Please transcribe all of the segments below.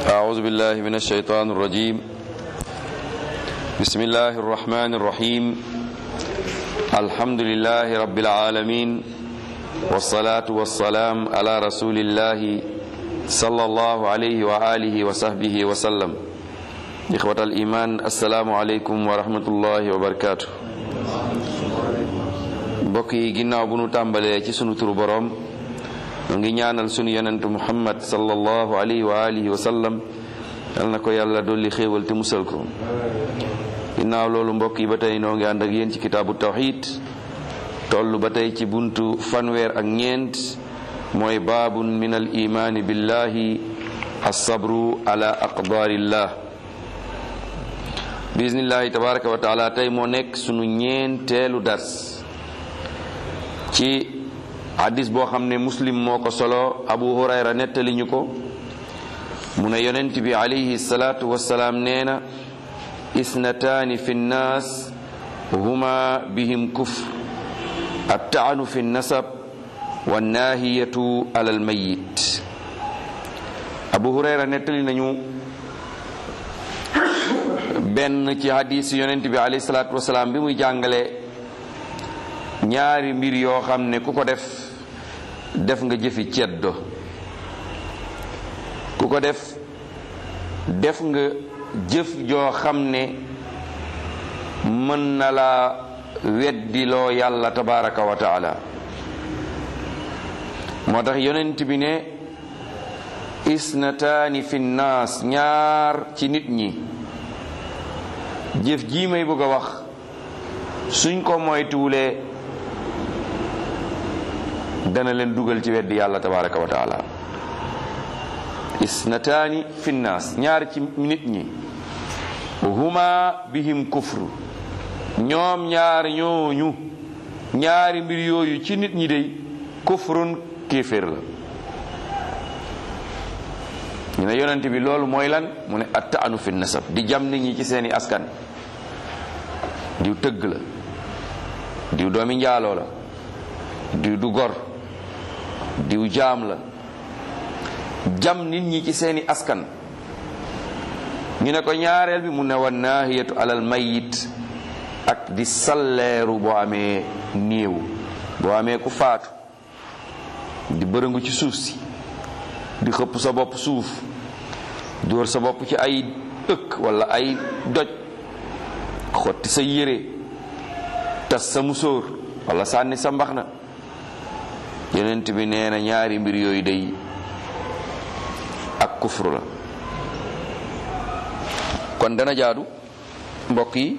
أعوذ بالله من الشيطان الرجيم بسم الله الرحمن الرحيم الحمد لله رب العالمين والصلاة والسلام على رسول الله صلى الله عليه وآله وصحبه وسلم إخوة الإيمان السلام عليكم ورحمة الله وبركاته mbokk yi ginnaaw bu nu tàmbalee ci sunu turu boroom mu ngi ñaanal sunu yonentu muhammad sallallahu alayhi wa alihi wa sallam yal na ko yàlla dolli xéewal te musal ko ginnaaw loolu mbokk yi ba tey noo ngi ànd ak yéen ci kitaabu tawxid toll ba tey ci buntu fanweer ak ñeent mooy baabun min al imaani billahi alsabru ala aqdarillah bismillahi tabaraka wa taala tey moo nekk sunu ñeenteelu dars ci hadis boo xam ne muslim moo ko solo abu hurayra nettali ñu ko mu ne yonent bi alayhi salaatu wassalaam nee na isnataani fi nnaas huma bihim kufr attaanu fi nasab wannaahiyatu alal mayit abu hurayra nettali nañu benn ci hadis yonent bi alayhi salaatu wassalaam bi muy jàngale ñaari mbir yoo xam ne ku ko def def nga jëfi ceddo ku ko def def nga jëf joo xam ne mën na la weddiloo yàlla tabaraka wa taala moo tax yonent bi ne isnataani fi nnaas ñaar ci nit ñi jëf jii may bëgg a wax suñ ko moytuwulee dana leen dugal ci weddi yàlla tabaraka wa taala isnataani fi nnaas ñaar ci nit ñi huma bihim kufru ñoom ñaar ñooñu ñaari mbir yooyu ci nit ñi dey kufrun kéeféer la ñu ne yonent bi loolu mooy lan mu ne attaanu fi nasab di jam nit ñi ci seeni askan diw tëgg la diw doomi njaaloo la diw du gor diw jaam la jam nit ñi ci seeni askan ñu ne ko ñaareel bi mu ne wa naahiyatu alal mayit ak di salleeru boo amee néew boo amee ku faatu di bërëngu ci suuf si di xëpp sa bopp suuf dóor sa bopp ci ay ëkk walla ay doj xotti sa yére tas sa musóor walla sànni sa mbaxna yonent bi nee na ñaari mbir yooyu day ak kufru la kon dana jaadu mbokk yi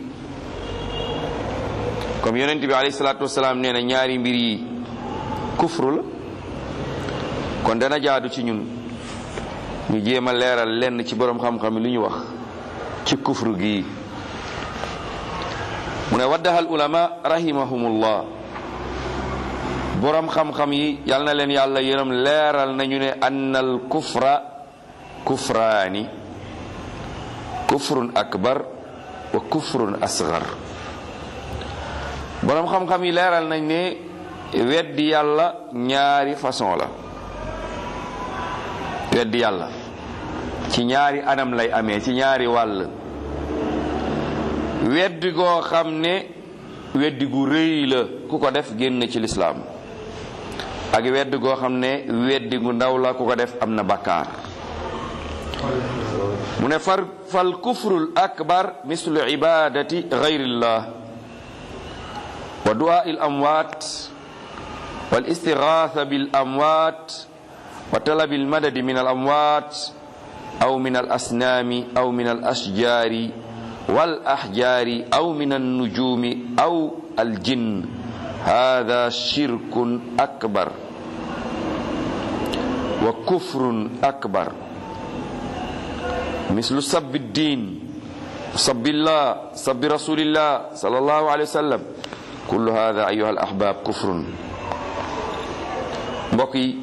comme yonent bi alayhi salaatu wasalaam nee na ñaari mbir yi kufru la kon dana jaadu ci ñun ñu jéem a leeral lenn ci boroom xam-xam li ñu wax ci kufru gi mu ne waddahal ulama rahimahumullah boroom xam-xam yi yal na leen yàlla yërëm leeral nañu ne annal kufra kufraani kufrun akbar wa kufrun asgar boroom xam-xam yi leeral nañ ne weddi yàlla ñaari façon la weddi yàlla ci ñaari anam lay amee ci ñaari wàll weddi goo xam ne weddi gu rëy la ku ko def génn ci lislaam ak weddi goo xam ne weddi gu ndaw la ku ko def am na bakkaar mu ne far fal kufrul akbar mislu ibadati gayrillah wa du'a il amwaat wal istighatha bil amwaat wa talabi al madadi min al amwaat aw min al asnaami aw min al ashjaari wal ahjaari aw min an nujumi aw al jinn hada shirkun akbar wa kufrun akbar mislu sabbi ddin sabbillah sabbi rasulillah sallallahu alayhi wa sallam kullu hada ayuha al ahbab kufrun mbokk yi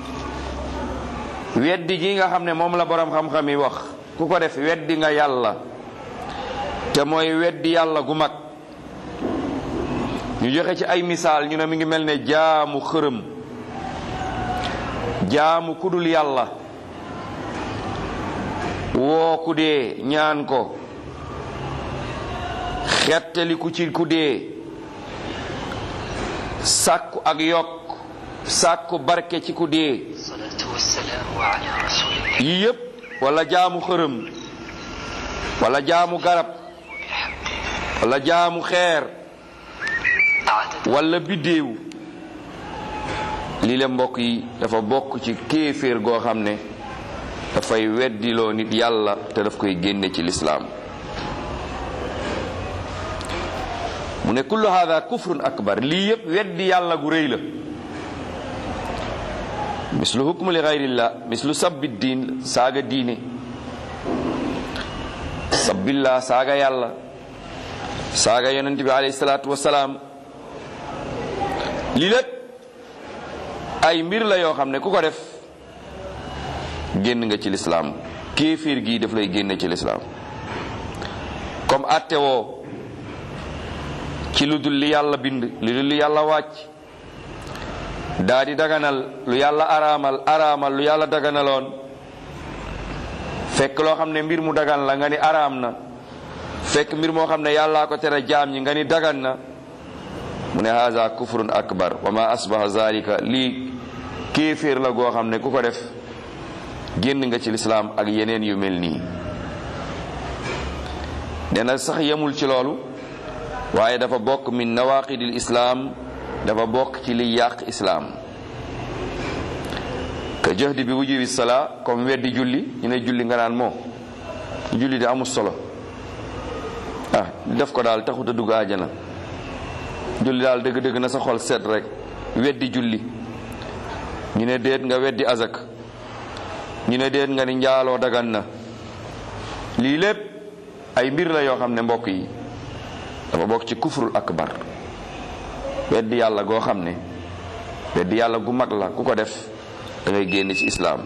weddi gi nga xam ne moom la boroom xam-xam yi wax ku ko def weddi nga yàlla te mooy weddi yàlla gu mag ñu joxe ci ay misaal ñu ne mi ngi mel ne jaamu xërëm jaamu kudul yàlla woo ku dee ñaan ko xettaliku ci ku dee sàkku ak yokk sàkku barke ci ku dee الصلاة والسلام على رسول الله yii yépp wala jaamu xërëm wala jaamu garab wala jaamu xeer عدد wala biddéew lii la mbokk yi dafa bokk ci kéeféer goo xam ne dafay weddiloo nit yàlla te daf koy génne ci lislaam mu ne kullu hada kufrun akbar lii yépp weddi yàlla gu rëy la mislu hukmu li gayrillah mislu sabbi diin saaga diine sabbillah saaga yàlla saaga yonent bi alayhi salaatu wasalaam lii lépp ay mbir la yoo xam ne ku ko def génn nga ci lislaam kéeféer gii daf lay génne ci lislaam comme atte woo ci lu dul li yàlla bind lu dul li yàlla wàcc daa di daganal lu yàlla araamal araamal lu yàlla daganaloon fekk loo xam ne mbir mu dagan la nga ni araam na fekk mbir moo xam ne yàllaa ko tere jaam ñi nga ni dagan na mu ne haza kufrun akbar wa ma asbaha zalika lii kéeféer la goo xam ne ku ko def génn nga ci lislaam ak yeneen yu mel nii nee na sax yemul ci loolu waaye dafa bokk min nawaqidil islaam dafa bokk ci liy yàq islaam ka jëhdi bi wujubi salaa comme weddi julli ñu ne julli nga naan moo julli de amul solo ah def ko daal taxut a dugg àjjana julli daal dëgg-dëgg na sa xol set rek weddi julli ñu ne déet nga weddi azak ñu ne déet nga ni njaaloo dagan na lii lépp ay mbir la yoo xam ne mbokk yi dafa bokk ci kufrul akbar weddi yàlla goo xam ne weddi yàlla gu mag la ku ko def da ngay génn ci islaam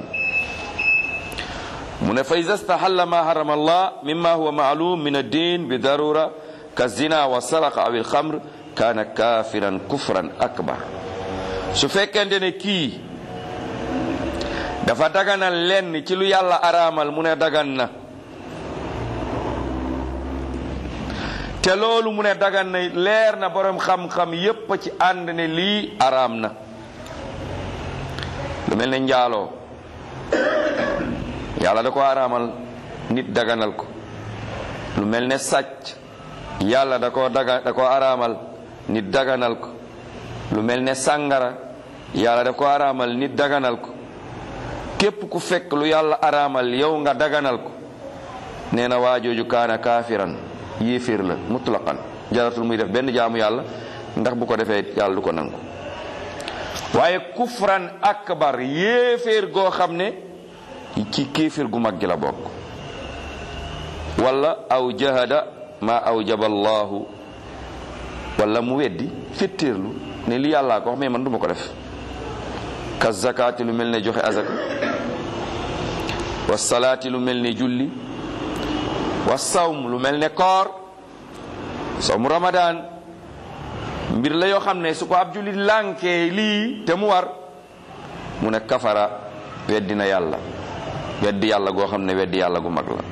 mu ne fa iza stahalla ma harama allah mimma huwa maalum min ad-din bi darura ka zina wa saraqa aw al-khamr kaana kafiran kufran akbar su fekkente ne kii dafa daganal lenn ci lu yàlla araamal mu ne dagan na te loolu mu ne dagan na leer na borom xam-xam yépp ci ànd ne lii araam na lu mel ne njaaloo yàlla da ko araamal nit daganal ko lu mel ne sàcc yàlla da ko daga da ko araamal nit daganal ko lu mel ne sàngara yàlla da ko araamal nit daganal ko képp ku fekk lu yàlla araamal yow nga daganal ko nee na waajooju kaana kaafiran yéeféer la mutlaqan jaratul muy def benn jaamu yàlla ndax bu ko defee yàlla du ko nangu waaye kufran akbar yéeféer goo xam ne ci kéeféer gu mag gi la bokk wala aw jahada ma awjaba allahu wala mu weddi fettéerlu ne li yàllaa ko wax mais man duma ko def ka zakaati lu mel ne joxe azaka wa salaati lu mel ne julli wa sawm lu mel ne koor sawmu ramadan mbir la yoo xam ne su ko ab jullit lànkee lii te mu war mu ne kafara weddi na yàlla weddi yàlla goo xam ne weddi yàlla gu mag la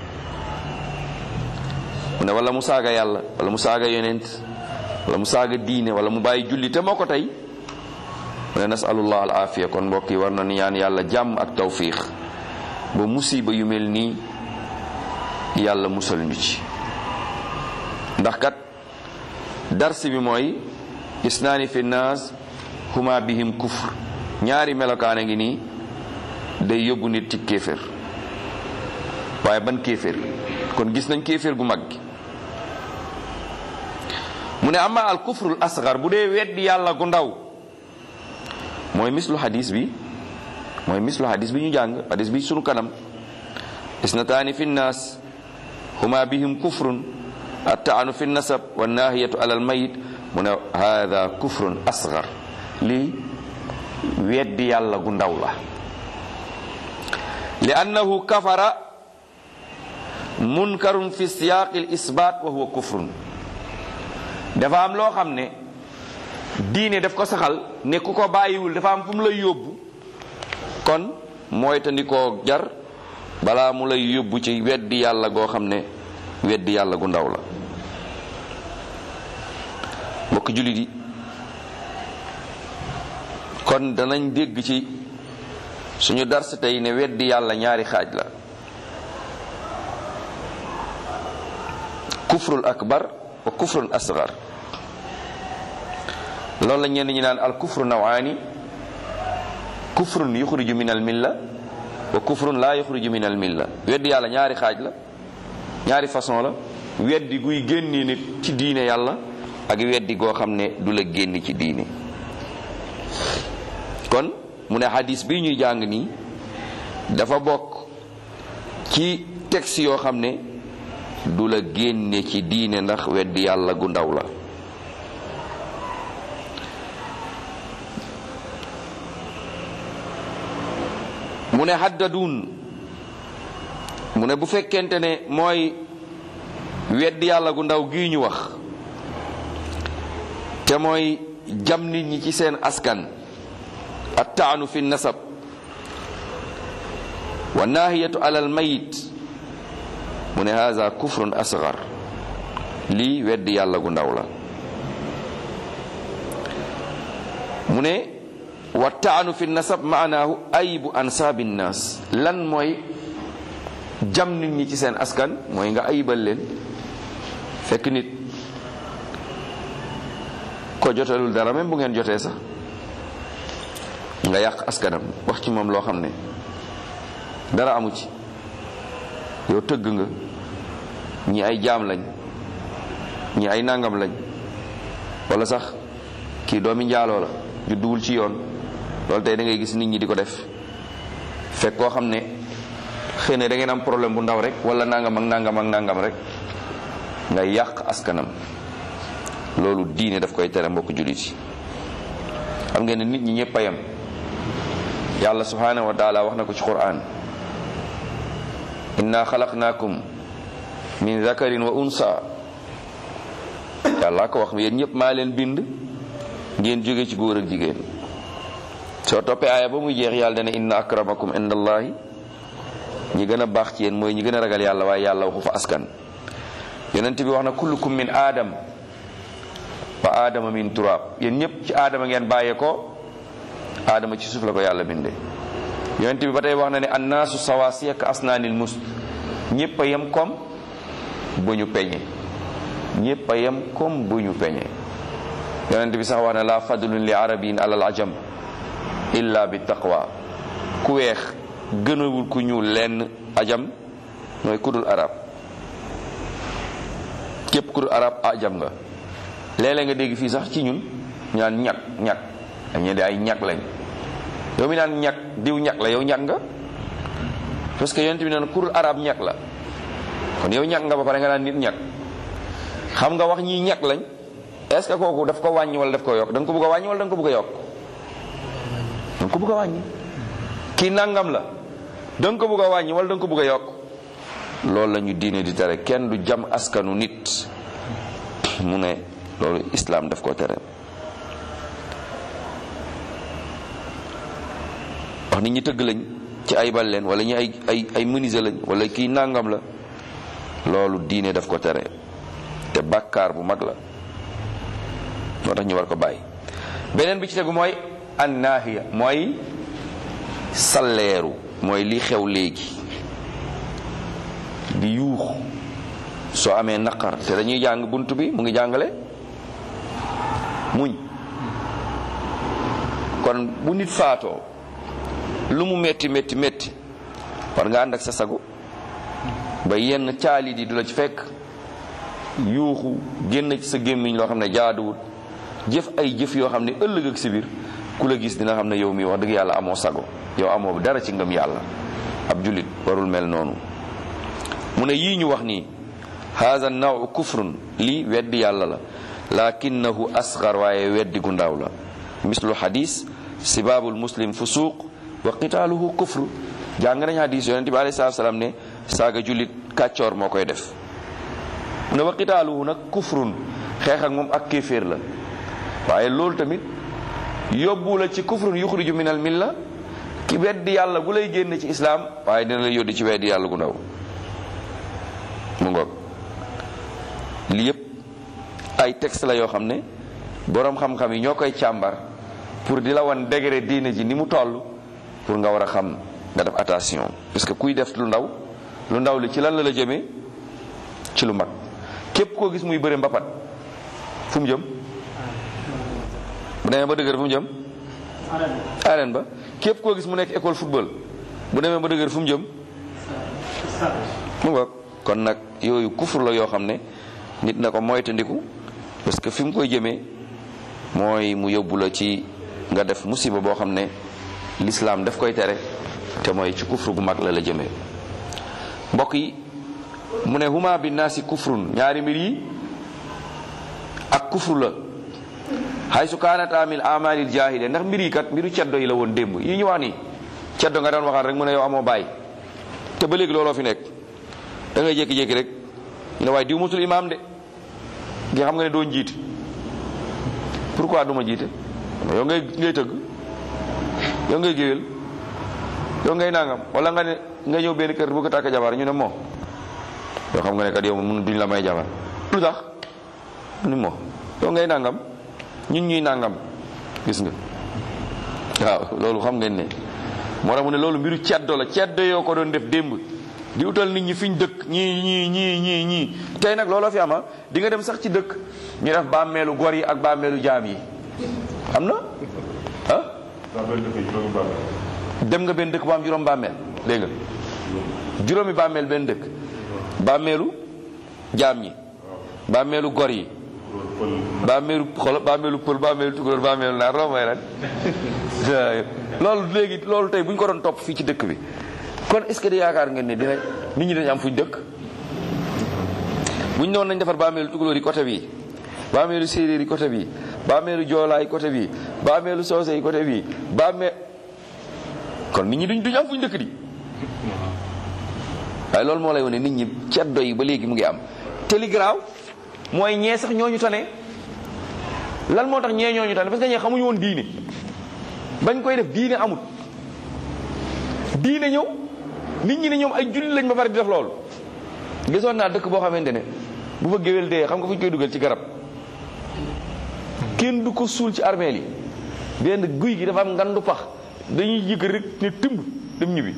mu ne wala mu saaga yàlla wala mu saaga yonent wala mu saaga diine wala mu bàyyi julli te moo ko tey mu ne nasalullah al afiya kon mbokk yi war na ñaan yàlla jàmm ak tawfiix ba musiba yu mel nii yàlla musal ñu ci ndax kat dars bi mooy isnaani fi naas huma bihim kufr ñaari melokaana ngi nii day yóbbu nit ci kéeféer waaye ban kéeféer kon gis nañ kéeféer gu mag gi mu ne ama al kufrul asgar bu dee weddi yàlla gu ndaw mooy mislu hadis bi mooy mislu hadis bi ñu jàng hadis bi sunu kanam isnataani fi nnaas huma bihim kufrun attaanu fi nasab wa nahiyatu ala al mayit mu ne hada kufrun asgar lii weddi yàlla gu ndaw la li annahu kafara munkarun fi siyaaqi l isbaat wa huwa kufrun dafa am loo xam ne diine daf ko saxal ne ku ko bàyyiwul dafa am fu mu lay yóbbu kon mooy tandi koo jar balaa mu lay yóbbu ci weddi yàlla goo xam ne weddi yàlla gu ndaw la mbokk jullit yi kon danañ dégg ci suñu dars tey ne weddi yàlla ñaari xaaj la kufrul akbar wa kufrul asgar loolu la ñenn ñi naan al kufru nawaani kufrun yuxriju min al milla wa kufrun laa yuxriju min al milla weddi yàlla ñaari xaaj la ñaari façon la weddi guy génni nit ci diine yàlla ak weddi goo xam ne du la génn ci diine kon mu ne hadis bi ñuy jàng nii dafa bokk ci texte yoo xam ne du la génne ci diine ndax weddi yàlla gu ndaw la mu ne haddadun mu ne bu fekkente ne mooy weddi yàlla gu ndaw gii ñu wax te mooy jam nit ñi ci seen askan attaanu fi nasab wa nahiyatu alal mayit mu ne haza kufrun asgar lii weddi yàlla gu ndaw la mu ne wa taanu fi nasab maanaahu ayibu ansaabi nnaas lan mooy jam nit ñi ci seen askan mooy nga ayibal leen fekk nit ko jotalul dara même bu ngeen jotee sax nga yàq askanam wax ci moom loo xam ne dara amu ci yow tëgg nga ñi ay jaam lañ ñi ay nangam lañ wala sax kii doomi njaaloo la judduwul ci yoon loolu tey da ngay gis nit ñi di ko def fekk koo xam ne xëy na da ngeen am problème bu ndaw rek wala nangam ak nangam ak nangam rek nga yàq askanam loolu diine daf koy tere mbokk jullit yi xam ngeen ne nit ñi ñëpp a yem yàlla subhanahu wa taala wax na ko ci quran inna xalaqnaakum min zakarin wa unsa yàlla ko wax yéen ñëpp maa leen bind ngeen jóge ci góor ak jigéen soo toppee aaya ba muy jeex yàlla dana inna akramakum indallahi ñi gën a baax ci yéen mooy ñi gën a ragal yàlla waaye yàlla waxu fa askan yonent bi wax na kullukum min aadam wa aadama min turaab yéen ñëpp ci aadama ngeen bàyyee ko aadama ci suuf la ko yàlla bindee yonent bi ba tey wax na ne annaasu sawaasiya ka asnaanil mus ñëpp a yem comme bu ñu peñe ñëpp a yem comme bu ñu peñe yonent bi sax wax na la fadlun li arabiyin alal ajam illa bi taqwa ku weex gënawul ku ñuul lenn ajam mooy kudul arab képp kudul arab ajam nga léeg-léeg nga dégg fii sax ci ñun ñaan ñag ñag dañu di ay ñag lañ yow mi naan ñag diw ñag la yow ñag nga parce que yonent bi naan kudul arab ñag la kon yow ñag nga ba pare nga naan nit ñag xam nga wax ñii ñag lañ est ce que kooku daf ko wàññi wala daf ko yokk da nga ko bëgg a wàññi wala da nga ko bëgg a yokk da nga ko bëgg a wàññi kii nangam la da nga ko bëgg a wàññi wala da nga ko bëgg a yokk loolu la ñu diine di tere kenn du jam askanu nit mu ne loolu islam daf ko tere wax nit ñi tëgg lañ ci ay bal leen wala ñi ay ay ay menuisier lañ wala kii nangam la loolu diine daf ko tere te bàkkaar bu mag la moo tax ñu war ko bàyyi beneen bi ci tegu mooy annaahiya mooy salleeru mooy li xew léegi di yuux soo amee naqar te dañuy jàng bunt bi mu ngi jàngale muñ kon bu nit faatoo lu mu metti metti metti war nga ànd ak sa sago ba yenn caali di du la ci fekk yuuxu génn ci sa gémmiñ loo xam ne jaaduwut jëf ay jëf yoo xam ne ëllëg ak si biir ku la gis dina xam ne yow mi wax dëgg yàlla amoo sago yow amoo dara ci ngëm yàlla ab jullit warul mel noonu mu ne yii ñu wax nii haza naw kufrun lii weddi yàlla la lakinnahu asgar waaye weddi gu ndaw la mislu hadis sibaabul muslim fusuuq wa qitaaluhu kufru jàng nañ hadis yonente bi alayhi salaatu salaam ne saaga jullit kàccoor moo koy def mu ne wa qitaaluhu nag kufrun xeex ak moom ak kéeféer la waaye loolu tamit yóbbu la ci kufrun yuxriju min al milla ki weddi yàlla gu lay génn ci islaam waaye dina la yóddi ci weddi yàlla gu ndaw mu ngoog lii yépp ay texte la yoo xam ne boroom xam-xam yi ñoo koy càmbar pour di la wan degré diine ji ni mu toll pour nga war a xam nga def attention parce que kuy def lu ndaw lu ndaw li ci lan la la jëmee ci lu mag képp koo gis muy bëre mbapat fu mu jëm bu demee ba dëgër fu mu jëm arène ba képp koo gis mu nekk école football bu demee ba dëgër fu mu jëm mu ngoog kon nag yooyu kufur la yoo xam ne nit na ko moytandiku parce que fi mu koy jëmee mooy mu yóbbu la ci nga def musiba boo xam ne lislaam daf koy tere te mooy ci kufru gu mag la la jëmee mbokk yi mu ne huma bi naasi kufrun ñaari mbir yi ak kufru la xay su kaanat amil amalil jahiliya ndax mbir yi kat mbiru ceddo yi la woon démb yi ñu wax nii ceddo nga daan waxal rek mu ne yow amoo bàyyi te ba léegi looloo fi nekk da ngay jékki-jékki rek ñu ne waaye diw musul imaam de nga xam nga ne doo njiit pourquoi du ma jiite yow ngay ngay tëgg yow ngay géwél yow ngay nangam wala nga ne nga ñëw benn kër bu ko tàkk jabar ñu ne moo yoo xam nga ne kat yow mun duñ la may jabar lu tax ni moo yow ngay nangam ñun ñuy nangam gis nga waaw loolu xam ngeen ne moo tax mu ne loolu mbiru ceddo la ceddo yoo ko doon def démb di utal nit ñi fiñ dëkk ñii ñii ñii ñii ñii tey nag looloo fi ama di nga dem sax ci dëkk ñu def bàmmeelu gor yi ak bàmmeelu jaam yi am na ah dem nga benn dëkk bu am juróom bàmmeel dégg nga juróomi bàmmeel benn dëkk bàmmeelu jaam ñi bàmmeelu gor yi bàmmeelu xolo bàmmeelu pël bàmmeelu tukulóor bàmmeelu naar loo may lan loolu léegi loolu tey bu ñu ko doon topp fii ci dëkk bi kon est-ce que di yaakaar ngeen ne dina nit ñi dañu am fuñ dëkk bu ñu noonu nañ defar bàmmeelu tukulóor yi côté bii bàmmeelu séeréer yi côté bii bàmmeelu joolaa yi côté bii bàmmeelu soose yi côté bii bàmmee kon nit ñi duñ duñ am fuñ dëkk di waaye loolu moo lay wane nit ñi ceddo yi ba léegi mu ngi am te li garaaw mooy ñee sax ñooñu tane lan moo tax ñee ñooñu tane parce que ñee xamuñu woon diine bañ koy def diine amut diine ñëw nit ñi ne ñoom ay julli lañ ba pare di def loolu gisoon naa dëkk boo xamante ne bu fa géwél dee xam nga fu ñu koy dugal ci garab kenn du ko suul ci armeel yi benn guy gi dafa am ngandu pax dañuy yëg rek ne tëmb dem ñibbi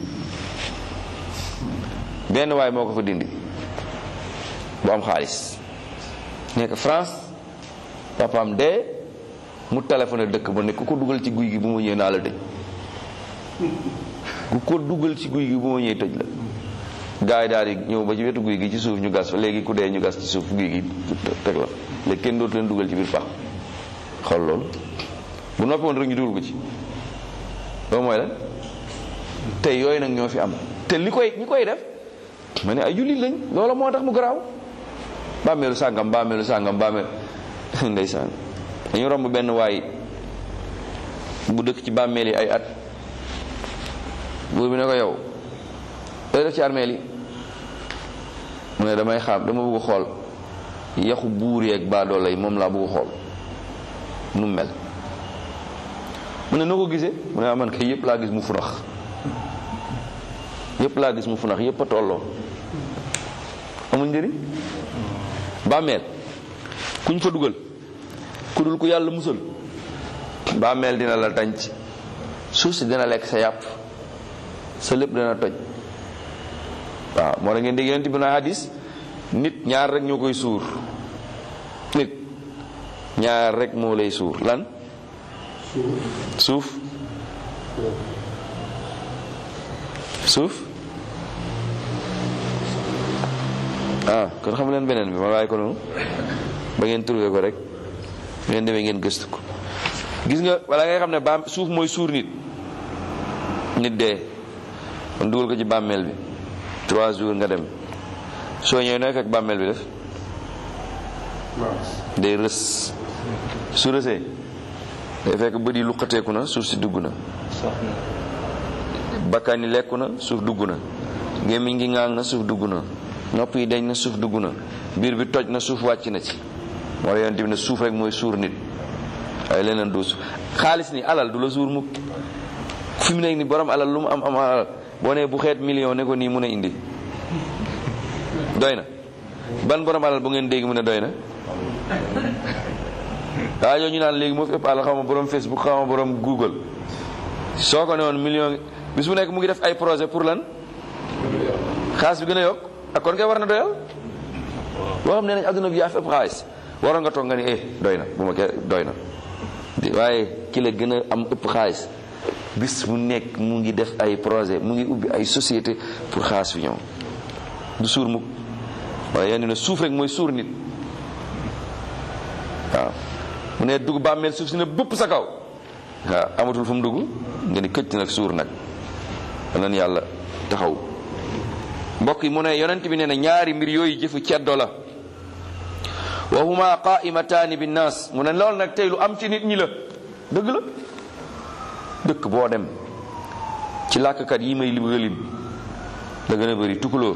benn waay moo ko fa dindi bu am xaalis nekk France papaam dee mu téléphoné dëkk ba ne ku ko dugal ci guy gi bu ma ñëwee naa la tëj ku ko dugal ci guy gi bu ma ñëwee tëj la gars yi daal di ñëw ba ci wetu guy gi ci suuf ñu gas fa léegi ku dee ñu gas ci suuf guy gi teg la léegi kenn dootu leen dugal ci biir pax xool loolu bu noppi woon rek ñu dugal ko ci loolu mooy lan tey yooyu nag ñoo fi am te li koy ñi koy def ma ne ay jullit lañ loola moo tax mu garaaw bàmmeelu sàngam bàmmeelu sàngam bàmmeel ndeysaan dañu romb benn waay bu dëkk ci bàmmeel yi ay at buur bi ne ko yow looy def ci armeel yi mu ne damay xam dama bëgg xool yaxu buur yeeg baadoola yi moom laa bëgg xool nu mel mu ne noo ko gisee mu ne ah man kay yëpp laa gis mu funax yëpp laa gis mu funax yëpp a tolloo amul njëriñ bàmmeel kuñ fa dugal ku dul ku yàlla musal bàmmeel dina la tànc suuf si dina lekk sa yàpp sa lépp dina toj waaw moo tax ngeen dégg yonent bi na hadis nit ñaar rek ñoo koy suur nit ñaar rek moo lay suur lan suuf suuf ah kon xam leen beneen bi ma waaye ko noonu ba ngeen trouvé ko rek ngeen demee ngeen gëstu ko gis nga wala ngay xam ne baam suuf mooy suur nit nit dee kon dugal ko ci bàmmeel bi trois jours nga dem soo ñëwee nooy fekk bàmmeel bi def day rës su rësee day fekk bët yi luqateeku na suuf si dugg na bakkan yi lekku na suuf dugg na gémmiñ gi ŋaang na suuf dugg na nopp yi dañ na suuf dugg na biir bi toj na suuf wàcc na ci moo la yonent bi ne suuf rek mooy suur nit waaye leneen du suuf xaalis ni alal du la suur mukk fi mu nekk ni borom alal lu mu am am alal boo nee bu xeet million ne ko nii mun a indi doy na ban borom alal bu ngeen dégg mu ne doy na waa yooyu ñu naan léegi moo fi ëpp alal xaw ma borom Facebook xaw ma borom Google soo ko ne woon million bis bu nekk mu ngi def ay projet pour lan xaalis bi gën a yokk ak kon kay war na doyal boo xam ne nañ adduna bi yaa fi ëpp xaalis waroon nga toog nga ni eh doy na bu ma kee doy na waaye ki la gën a am ëpp xaalis bis mu nekk mu ngi def ay projet mu ngi ubbi ay société pour xaalis fi ñëw du suur mukk waaye yenn ne suuf rek mooy suur nit waaw mu ne dugg bàmmeel suuf si ne bëpp sa kaw waaw amatul fu mu dugg nga ni këcc nag suur nag lan yàlla taxaw mbokk yi mu ne yonent bi nee na ñaari mbir yooyu jëfu ceddo la wa huma qaimataani binnaas mu ne loolu nag tey lu am ci nit ñi la dëgg la dëkk boo dem ci làkkat yi may lim lim da gën a bëri tukulóor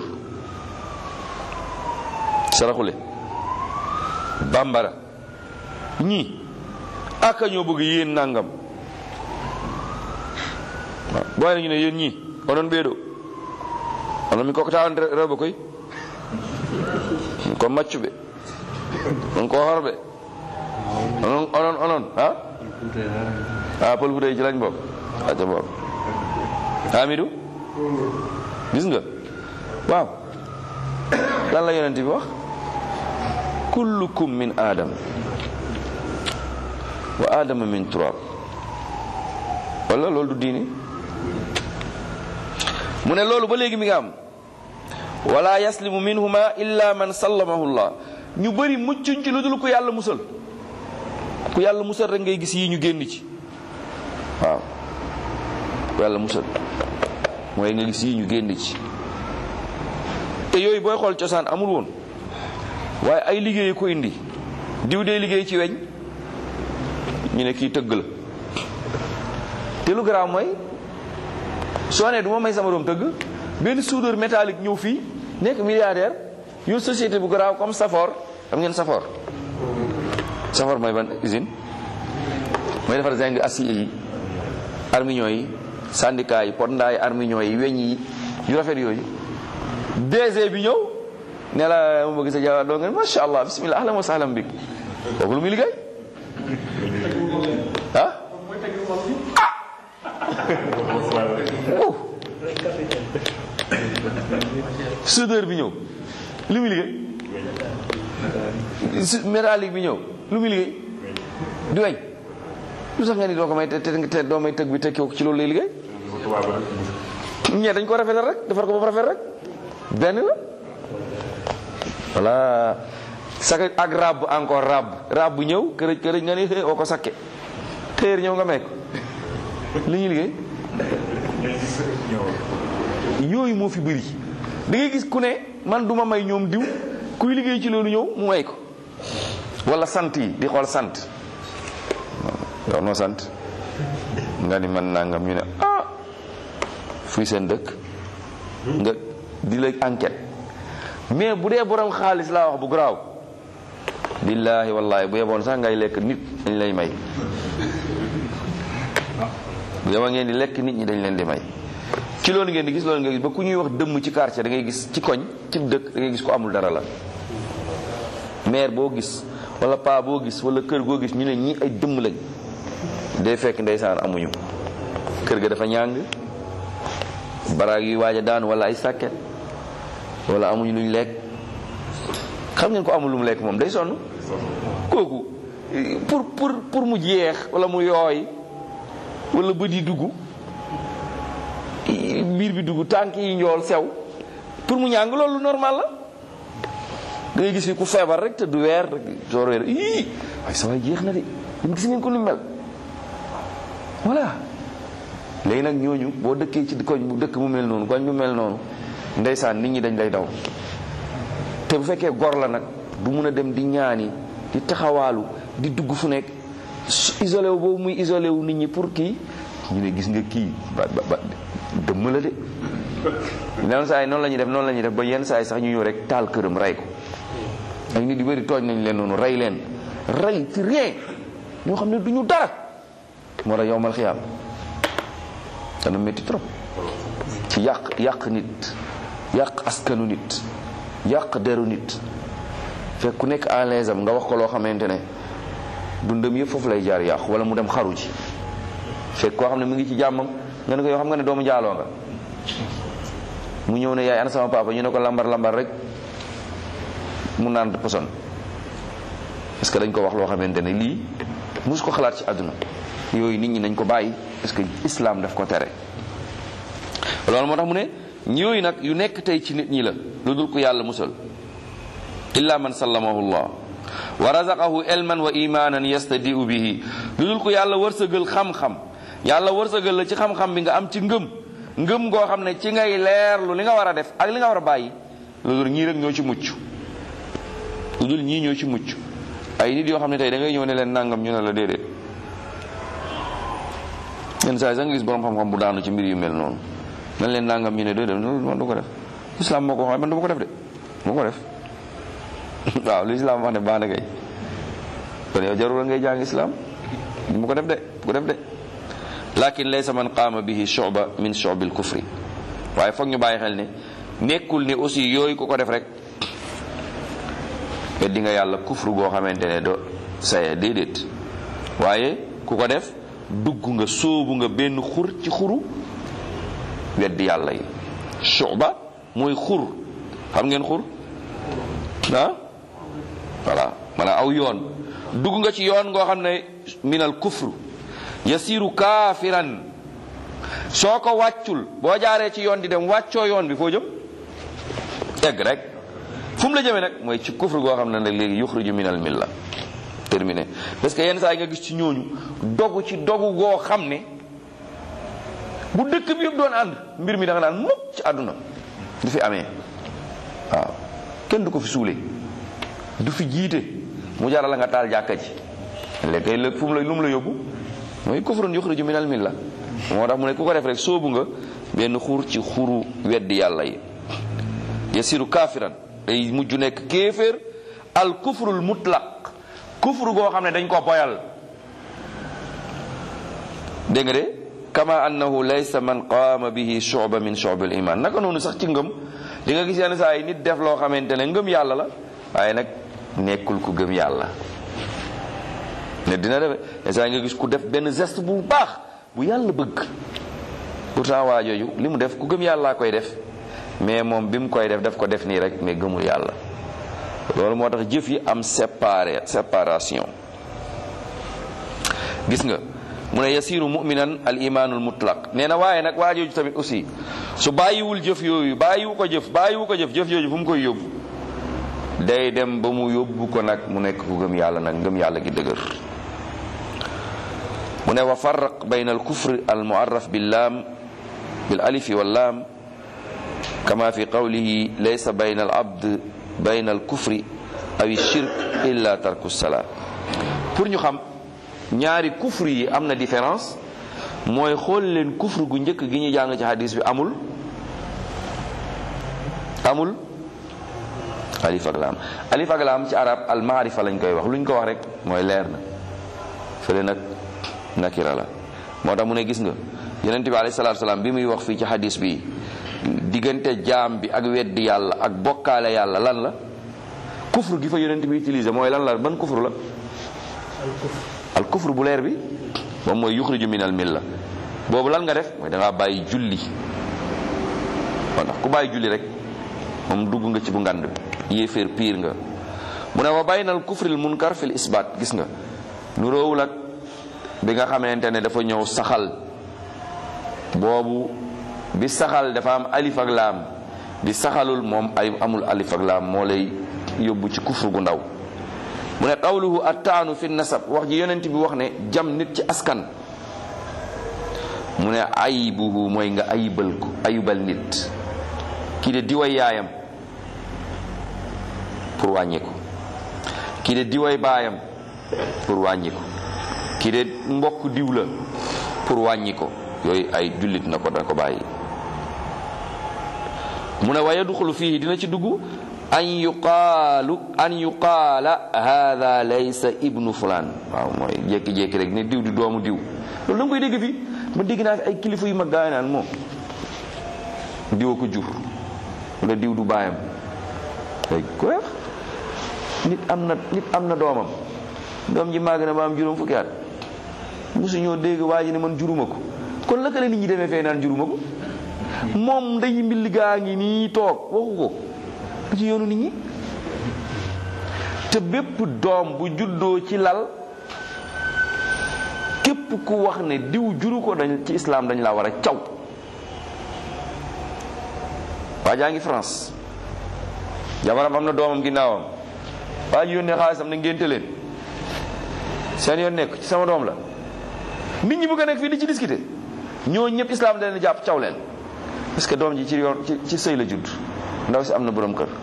saraxule bambara ñii aka ñoo bëgg yéen nangam waaw booy nañu ne yéen ñii onon ɓeeɗo onon mi kokkatawan rewɓe koy ko maccuɓe on ko horɓe onon onon onon ha ha pël fuuta ci lañ bokk aca bokk Hamidou gis nga waaw lan la yonent bi wax kullukum min adam wa adama min turab wala loolu du diini mu ne loolu ba léegi mi nga am wala yaslimu minhuma illa man sallamahu llah ñu bëri muccuñ ci lu dul ku yàlla musal ku yàlla musal rek ngay gis yi ñu génn ci waaw ku yàlla musal mooy nga gis yi ñu génn ci te yooyu booy xool cosaan amul woon waaye ay liggéey ko indi diw dee liggéey ci weñ ñu ne kii tëgg la te lu garaaw mooy soo nee du ma may sama doom tëgg benn soudeur métallique ñëw fii nekk milliardaire yor société bu garaaw comme Safor xam ngeen Safor Safor mooy ban usine mooy defar zinc acier yi armignon yi syndicat yi pondaa yi armignon yi weñ yi yu rafet yooyu DG bi ñëw ne la ma bëgg sa jawaar doo nga macha allah bismillah ahlan wa sahlan bik kooku lu muy liggéey ah ah soudeur bi ñëw lu muy liggéey métallique bi ñëw lu muy liggéey du weñ lu sax nga ni doo ko may te te doo may tëgg bi tekki ko ci loolu lay liggéey ñee dañ ko rafetal rek defar ko ba rafet rek benn la voilà saka ak rab encore rab rab bu ñëw kërëj kërëj nga ni oo ko sakke téer ñëw nga mekk li ñuy liggéey yooyu moo fi bëri da ngay gis ku ne man duma may ñoom diw kuy liggéey ci loolu ñëw mu may ko wala sant yi di xool sant yow noo sant nga ni man nangam ñu ne ah fuy seen dëkk nga di la enquête mais bu dee borom xaalis laa wax bu garaaw billaahi wallaahi bu yeboon sax ngay lekk nit dañ lay may bu yeboo ngeen di lekk nit ñi dañ leen di may ci loolu ngeen di gis loolu nga gis ba ku ñuy wax dëmm ci quartier da ngay gis ci koñ ci dëkk da ngay gis ko amul dara la maire boo gis wala paa boo gis wala kër goo gis ñu ne ñii ay dëmm lañ day fekk ndeysaan amuñu kër ga dafa ñàng baraag yuy waaj a daan wala ay sàkket wala amuñu luñ lekk xam ngeen ko amul lu mu lekk moom day sonn kooku pour pour pour mu jeex wala mu yooy wala bët yi dugg biir bi dugg tànk yi njool sew pour mu ñàng loolu normal la da ngay gis fi ku feebar rek te du weer rek soo weer ii waaye sa waay jeex na de yéen gis ngeen ko ni mel voilà léegi nag ñooñu boo dëkkee ci koñ bu dëkk bu mel noonu koñ bu mel noonu ndeysaan nit ñi dañ lay daw te bu fekkee gor la nag du mun a dem di ñaani di taxawaalu di dugg fu nekk isolé wu boobu muy isolé wu nit ñi pour kii ñu ne gis nga kii ba ba ba dëmm la de noonu saa yi noonu la ñuy def noonu la ñuy def ba yenn saa yi sax ñu ñëw rek taal këram rey ko ay nit yu bëri tooñ nañ leen noonu rey leen rey ci rien ñoo xam ne du ñu dara moo tax yowmal xiyaam dana métti trop ci yàq yàq nit yàq askanu nit yàq deru nit fekk ku nekk à l'aise am nga wax ko loo xamante ne dundam yëpp foofu lay jaar yàqu wala mu dem xaru ji fekk koo xam ne mu ngi ci jàmmam nga ne ko yoo xam nga ne doomu njaaloo nga mu ñëw ne yaay ana sama papa ñu ne ko lambar lambar rek mu naan poson parce que dañ ko wax loo xamante ne lii mus ko xalaat ci àdduna yooyu nit ñi nañ ko bàyyi parce que islam daf ko tere loolu moo tax mu ne yooyu nag yu nekk tey ci nit ñi la lu dul ko yàlla musal illa man sallamahu llah wa razaqahu ilman wa imanan yastadiu bihi lu dul ko yàlla wërsëgal xam-xam yàlla wërsëgal la ci xam-xam bi nga am ci ngëm ngëm goo xam ne ci ngay leerlu li nga war a def ak li nga war a bàyyi lu dul ñii rek ñoo ci mucc lu dul ñii ñoo ci mucc ay nit yoo xam ne tey da ngay ñëw ne leen nangam ñu ne la déedéet yenn saa yi sax nga gis borom xam-xam bu daanu ci mbir yu mel noonu man leen nangam ñu ne déedéet man du ko def islam moo ko wax man du ma ko def de moo ko def waaw lu islam wax ne baax na kay kon yow jarul ngay jàng islam du ma ko def de bu ko def de lakin laysa man qaama bihi shu'ba min shu'bil kufri waaye foog ñu bàyyi xel ne nekkul ne aussi yooyu ku ko def rek weddi nga yàlla kufru goo xamante ne do saye déedéet waaye ku ko def dugg nga sóobu nga benn xur ci xuru weddi yàlla yi shu'ba mooy xur xam ngeen xur ah voilà maanaam aw yoon dugg nga ci yoon ngoo xam ne minal kufru yasiru kaafiran soo ko wàccul boo jaaree ci yoon di dem wàccoo yoon bi foo jëm egg rek fu mu la jëmee nag mooy ci kufru goo xam ne nag léegi yuxriju minal milla terminé parce que yenn saa yi nga gis ci ñooñu dogu ci dogu goo xam ne bu dëkk bi yëpp doon ànd mbir mi da nga naan mukk ci àdduna du fi amee waaw kenn du ko fi suule du fi jiite mu jaral la nga taal jàkka ji léegi kay léegi fu mu la lu mu la yóbbu mooy kufrun yuxriju minal milla moo tax mu ne ku ko def rek soobu nga benn xur ci xuru weddi yàlla yi yasiru kaafiran day mujj nekk kéeféer al kufrul mutlaq kufru goo xam ne dañ ko boyal dégg nga de kama annahu laysa man qaama bihi shu'ba min shu'bil iman naka noonu sax ci ngëm di nga gis yenn saa yi nit def loo xamante ne ngëm yàlla la waaye nag nekkul ku gëm yàlla ne dina def yenn saa yi nga gis ku def benn geste bu baax bu yàlla bëgg pourtant waa jooju li mu def ku gëm yàllaa koy def mais moom bi mu koy def daf ko def nii rek mais gëmul yàlla loolu moo tax jëf yi am séparé séparation gis nga mu ne yasiru muminan al imanul mutlaq nee na waaye nag waa jooju tamit aussi su bàyyiwul jëf yooyu bàyyiwu ko jëf bàyyiwu ko jëf jëf jooju fu mu koy yóbbu day dem ba mu yóbbu ko nag mu nekk ku gëm yàlla nag ngëm yàlla gi dëgër mu ne wa farraq bayna al kufr al muarraf bil laam bil alifi wal laam kama fi qawlihi laysa bayna al abd bayna al kufri aw shirk illa tarku salaa pour ñu xam ñaari kufr yi am na différence mooy xool leen kufr gu njëkk gi ñu jàng ci hadis bi amul amul alif ak laam alif ak laam ci arab al maarifa lañ koy wax lu ñu ko wax rek mooy leer na fële nag nakira la moo tax mu ne gis nga yonente bi alayhi salaatu salaam bi muy wax fii ci hadis bi diggante jaam bi ak weddi yàlla ak bokkaale yàlla lan la kufru gi fa yonent bi utilisé mooy lan la ban kufru la al kufru bu leer bi moom mooy yuxriju min al milla boobu lan nga def mooy da ngaa bàyyi julli moo tax ku bàyyi julli rek moom dugg nga ci bu ngand bi yéeféer piir nga mu ne wa bayna al kufril munkar fil isbaat gis nga nu roowul ak bi nga xamante ne dafa ñëw saxal boobu bi saxal dafa am alif ak laam bi saxalul moom ay amul alif ak laam moo lay yóbbu ci kufru gu ndaw mu ne qawluhu attaanu fi nasab wax ji yonent bi wax ne jam nit ci askan mu ne ayibuhu mooy nga ayibal ko ayibal nit kii de diway yaayam pour wàññi ko kii de diway baayam pour wàññi ko kii de mbokk diw la pour wàññi ko yooyu ay jullit na ko da ko bàyyi mu ne wa yadxulu fihi dina ci dugg an yuqaalu an yuqaala hada laysa ibnu fulaan waaw mooy jékki-jékki rek ne diw di doomu diw loolu da nga koy dégg fii ma dégg naa fi ay kilifa yu mag gaa yi naan moom diwa ko jur wala diw du baayam ay ko wax nit am na nit am na doomam doom ji màgg na ba am juróom fukki at mosu ñoo dégg waa ji ne man juruma ko kon la nit ñi demee fee naan juruma ko moom nday mbilli gaa ngi nii toog waxu ko du ci yoonu nit ñi te bépp doom bu juddoo ci lal képp ku wax ne diw juru ko dañ ci islam dañ laa war a caw waa jaa ngi France jabaram am na doomam ginnaawam waa ji yónnee xaalisam na ngénte leen seen yoon nekk ci sama doom la nit ñi bëgg a nekk fii di ci discuter ñoo ñëpp islam da leen jàpp caw leen parce que doom ji ci yoon ci ci sëy la judd ndaw si am na borom kër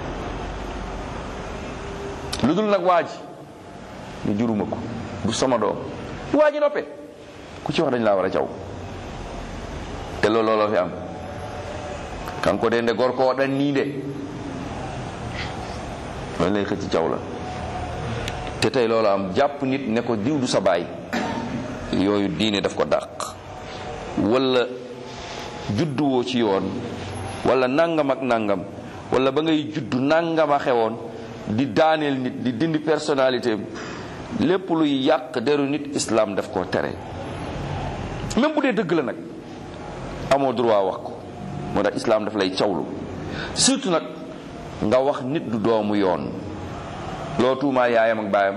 lu dul nag waa ji ne juruma ko du sama doom waa ji noppee ku ci wax dañ laa war a caw te loolu looloo fi am kanko de nde gorko o ɗan nii de loolu lay xëcc caw la te tey loolu am jàpp nit ne ko diw du sa baay yooyu diine daf ko dàq wala judduwoo ci yoon wala nangam ak nangam wala ba ngay juddu nangam a xewoon di daaneel nit di dindi personnalité lépp luy yàq deru nit islam daf koo tere même bu dee dëgg la nag amoo droit wax ko moo tax islam daf lay cawlu surtout nag nga wax nit du doomu yoon loo tuumaa yaayam ak baayam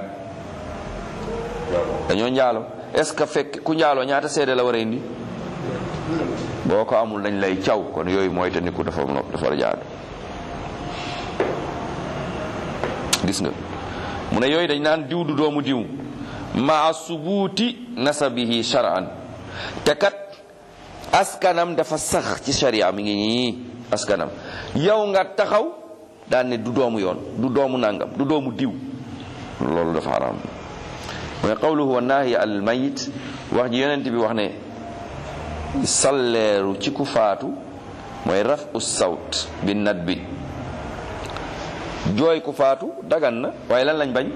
dañoo njaalo est-ce que fekk ku njaaloo ñaata seede la war a indi boo ko amul dañ lay caw kon yooyu mooy te niku dafa nopp dafa war a jaadu gis nga mu ne yooyu dañ naan diw du doomu diw maa subuuti nasabihi shar'an te kat askanam dafa sax ci sharia mi ngi nii askanam yow nga taxaw daan ne du doomu yoon du doomu nangam du doomu diw loolu dafa haram mooy qawluhu wa naahi al mayit wax ji yonent bi wax ne salleeru ci ku faatu mooy raf u sawt bi nat bi jooy ku faatu dagan na waaye lan lañ bañ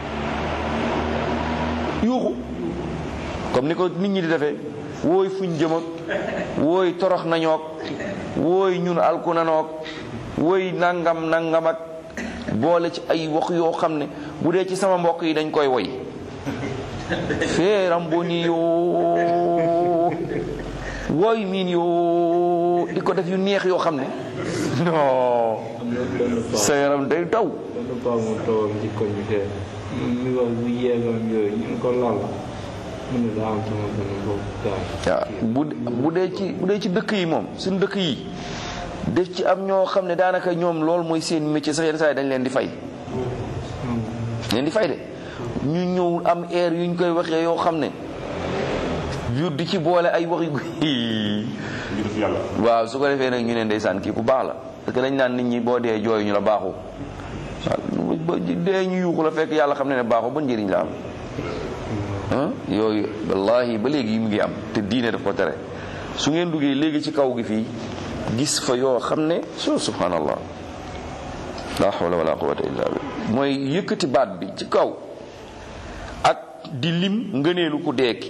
yuuxu comme ni ko nit ñi di defee wooy fuñ jëm ak wooy torox nañook wooy ñun alku nanook wooy nangam nangam ak boole ci ay wax yoo xam ne bu dee ci sama mbokk yi dañ koy woy feeram bo ni yoo wooy miin yoo di ko def yu neex yoo xam ne non sa yaram day daw benn paa mu toog ci koñ bi fee mi wax bu yeegoon yooyu ñu ko lal mu ne daa am sama benn mbokk gaay waaw bu bu dee ci bu dee ci dëkk yi moom suñu dëkk yi def ci am ñoo xam ne daanaka ñoom loolu mooy seen métier sax yenn saa yi dañ leen di fay leen di fay de ñu ñëw am air yu ñu koy waxee yoo xam ne yu di ci boole ay wax yu waaw su ko defee nag ñu ne ndeysaan kii ku baax la parce que dañ naan nit ñi boo dee jooy ñu la baaxu waaw ba dee ñu yuuxu la fekk yàlla xam ne ne baaxu ba njëriñ la am ah yooyu wallahi ba léegi mu ngi am te diine daf ko tere su ngeen duggee léegi ci kaw gi fii gis fa yoo xam ne so subhanallah la hawla wala quwwata illa billah mooy yëkkati baat bi ci kaw ak di lim ngëneelu ku deeki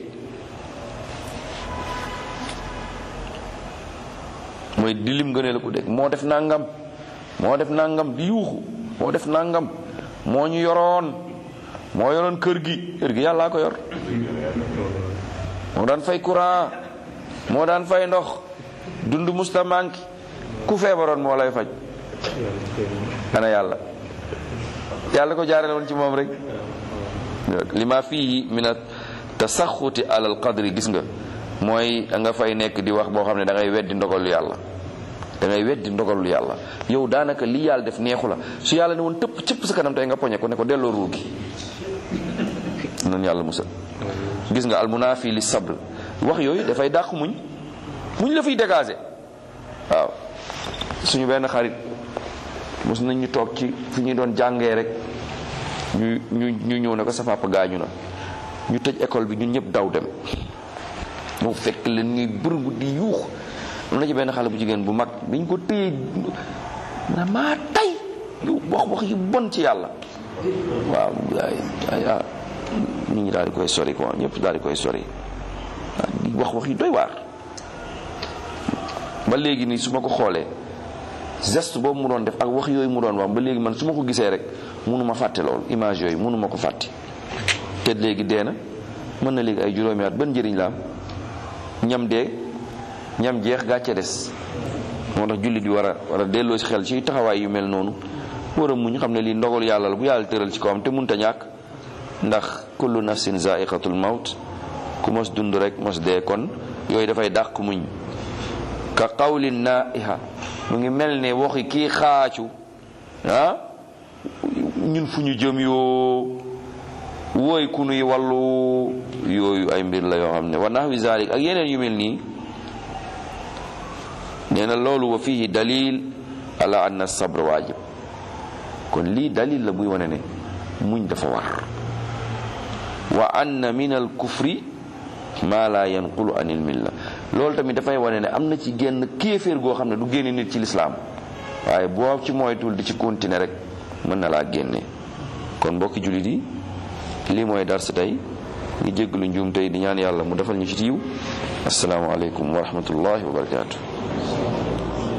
mooy di lim ngëneelu ku deeki moo def nangam moo def nangam di yuuxu moo def nangam moo ñu yoroon moo yoroon kër gi kër gi yàllaa ko yor moo daan fay courant moo daan fay ndox dund musta manki ku feebaroon moo lay faj ana yàlla yàlla ko jaarale woon ci moom rek lima fii min a tasaxuti alal qadri gis nga mooy da nga fay nekk di wax boo xam ne da ngay weddi ndogalu yàlla da ngay weddi ndogalu yàlla yow daanaka li yàlla def neexu la su yàlla ne woon tëpp cëpp sa kanam tey nga poñe ko ne ko delloo ruugi noonu yàlla musal gis nga almunafi li sabr wax yooyu dafay dàq muñ muñ la fiy dégager waaw suñu benn xarit mos nañ ñu toog ci fi ñu doon jàngee rek ñu ñu ñu ñëw ne ko sa papa gaañu na ñu tëj école bi ñun ñëpp daw dem mu fekk leen ñuy bërëbu di yuux am na ci benn xale bu jigéen bu mag biñ ko téye na maa tay yu wax wax yu bon ci yàlla waaw ay ay ah nit ñi daal di koy sori quoi ñëpp daal di koy sori waaw di wax wax yu doy waar ba léegi nii su ma ko xoolee geste boobu mu doon def ak wax yooyu mu doon wax ba léegi man su ma ko gisee rek mënuma fàtte loolu image yooyu mënuma ko fàtte te léegi dee na mën na léegi ay juróomi at ban njëriñ la am ñam dee ñam jeex gàcce des moo tax jullit bi war a war a delloo si xel ci taxawaay yu mel noonu war a muñ xam ne lii ndogal yàlla la bu yàlla tëral ci kawam te munta ñàkk ndax kullu nafsin zaiqatul mawt ku mos dund rek mos dee kon yooyu dafay dàq muñ ka qawli naiha mu ngi mel ne waxi kii xaacu ah ñun fu ñu jëm yoo wooy ku nuy wàllu yooyu ay mbir la yoo xam ne wa nahwi zalik ak yeneen yu mel nii nee na loolu wa fihi dalil ala anna sabr waajib kon lii dalil la buy wane ne muñ dafa war wa anna min al kufri ma la yanqulu anil milla loolu tamit dafay wane ne am na ci génn kéeféer goo xam ne du génne nit ci lislaam waaye boo ci moytul di ci continuer rek mën na laa génne kon mbokki jullit yi lii mooy dars tey ngi jégglu njuum tey di ñaan yàlla mu defal ñu ci yiw assalaamu aleykum wa rahmatullahi wa barakaatu